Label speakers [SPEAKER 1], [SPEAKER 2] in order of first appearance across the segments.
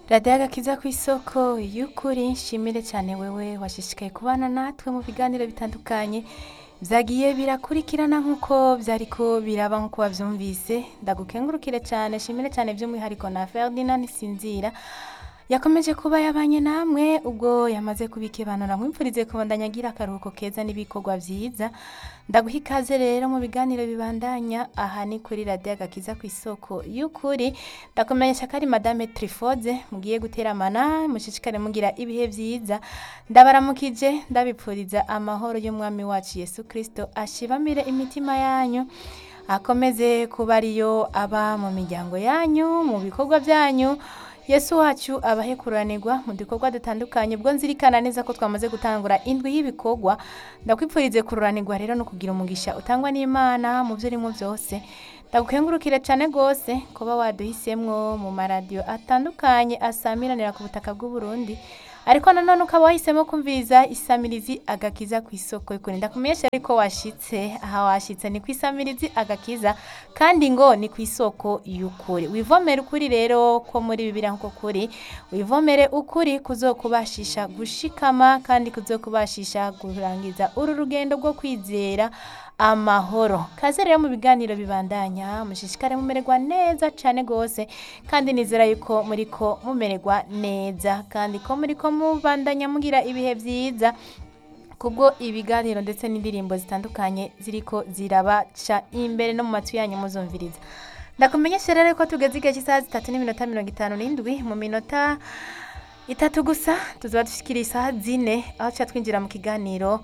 [SPEAKER 1] radiyo agakiza ku isoko y'ukuri nshimire cyane wewe washishikaye kubana natwe mu biganiro bitandukanye byagiye birakurikirana nk'uko byariko biraba nk'uko wabyumvise ndagukengurukire cyane nshimire cyane by'umwihariko na ferdinand nsinzira yakomeje kuba yabanye namwe ubwo yamaze kubikebanura mwimfurize kubandanya agira akaruhuko keza n'ibikorwa byiza ndaguha ikaze rero mu biganiro bibandanya aha ni kuri radiyo agakiza ku isoko y'ukuri ndakumenyesha ko ari madame trifode mugiye guteramana mushishikare mugira ibihe byiza ndabaramukije ndabipfuriza amahoro y'umwami wacu yesu kirisito ashibamire imitima yanyu akomeze kuba ariyo aba mu miryango yanyu mu bikorwa byanyu yesu wacu abahe kuranirwa mu dukorwa dutandukanye ubwo nzirikana neza ko twamaze gutangura indwi y'ibikorwa ndakwipfurize kururanirwa rero no kugira umugisha utangwa n'imana mu byo urimo byose ndagukengurukire cyane rwose kuba waduhisemwo mu maradiyo atandukanye asamiranira ku butaka bw'uburundi ariko nanone ukaba wahisemo kumviriza isamirizi agakiza ku isoko y'ukuri ndakumenyesha ariko washitse aha washitse ni ku isamirizi agakiza kandi ngo ni ku isoko y'ukuri wivomere ukuri rero ko muri bibiri nk'uko kuri wivomere ukuri kuzokubashisha gushikama kandi kuzokubashisha kurangiza uru rugendo rwo kwizera amahoro kaze rero mu biganiro bibandanya mushishikare mumererwa neza cyane rwose kandi nizera yuko muri ko mumererwa neza kandi ko muri ko mubandanya mugira ibihe byiza kubwo ibiganiro ndetse n'indirimbo zitandukanye ziriko zirabaca imbere no mu matwi yanyu muzumviriza ndakumenyesha rero ko tugeze igihe cy'isaha zitatu n'iminota mirongo itanu n'indwi mu minota itatu gusa tuzaba dushikira isaha zine aho tuca twinjira mu kiganiro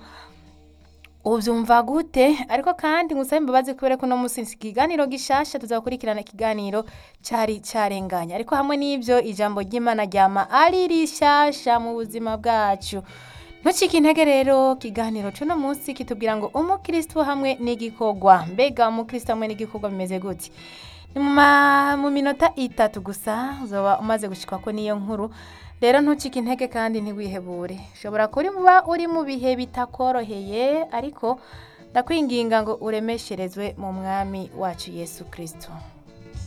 [SPEAKER 1] ubyumva gute ariko kandi ngusabe imbabazi kubera ko uno munsi ikiganiro gishasha tuzakurikirana ikiganiro cyari cyarenganya ariko hamwe n'ibyo ijambo ry'imana ryama ari rishasha mu buzima bwacu ntucike intege rero ikiganiro cy'uno munsi kitubwira ngo umukristo hamwe n'igikorwa mbega umukristo hamwe n'igikorwa bimeze gute ni mu minota itatu gusa uzaba umaze gushikwa ko niyo nkuru rero ntucike intege kandi ntiwihebure ushobora kuba uri mu bihe bitakoroheye ariko ndakwinginga ngo uremesherezwe mu mwami wacu yesu kirisito